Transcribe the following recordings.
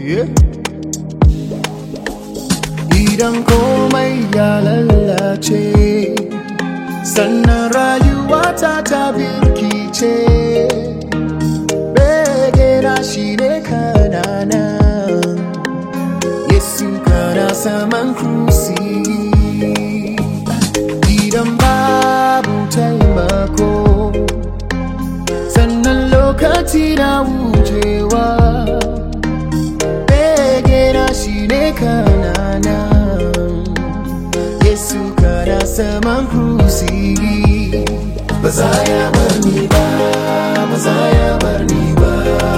Idan komai ya lalace sannan rayuwa ta ta birkice begena shi ne kanana Yesu kana saman krusi Idan babu taimako sannan lokaci na wucewa begena shi ne kanana Yesu kana saman krusi ba za ya bar ni ba ba za ya bar ni ba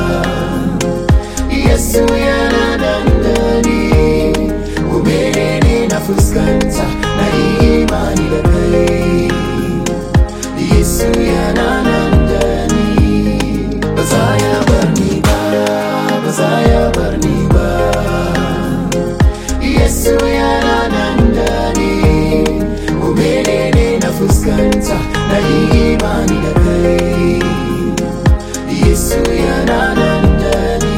Yesu yana nan da ni ko menene na fuskanta na yi imani da kai Yesu yana nan da ni ba za ya bar ni ba ba za ya bar ni ba Yesu yana nan da ni ko menene na fuskanta na yi imani da kai Yesu yana nan da ni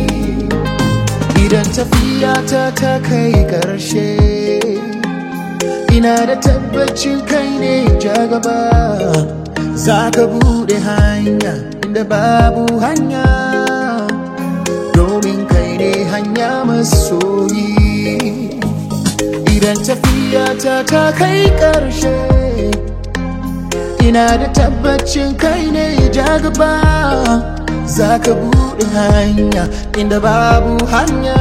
Idan tafiya ta ta kai ƙarshe Ina da tabbacin kai ne ja gaba Za ka buɗe hanya inda babu hanya Domin kai ne hanya masoyi Idan tafiya ta ta kai ƙarshe Ina da tabbacin kai ne ja gaba Za ka buɗe hanya inda babu hanya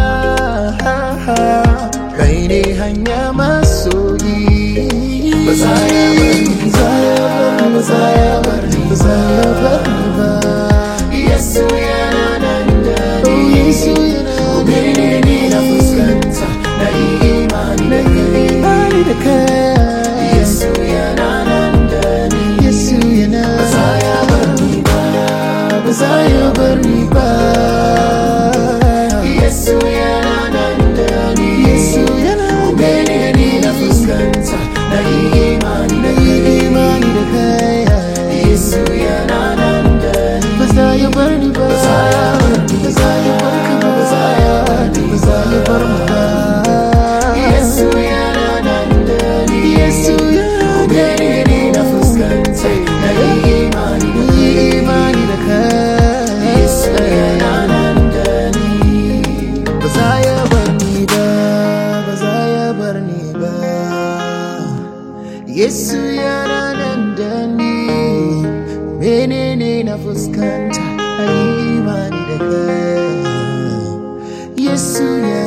Kai ne hanya masoyi Ba za ya bar ni ba Ba za ya bar ni ba za ya bar ni ba Yesu yana nan da ni Yesu yana nan da ni na fuskanta na yi imani da kai da kai Yesu yana nan da ni Yesu yana ba za ya bar ni ba ba za ya bar ni ba Yesu yana nan da ni Yesu yana mene ni na fuskanta na yi imani da kai imani da kai Yesu yana nan da ni ba za ya bar ni ba ba za ya bar ni ba za ya bar ka ba ba za ya bar ni ba za ya bar mu ba Yesu yana nan da ni Yesu yana mene ni na fuskanta na yi imani da kai imani da kai Yesu yana nan da ni ba za ya bar ni ba ba za ya bar ni ba Yesu yana nan da ni menene na fuskanta a imani da kai Yesu yana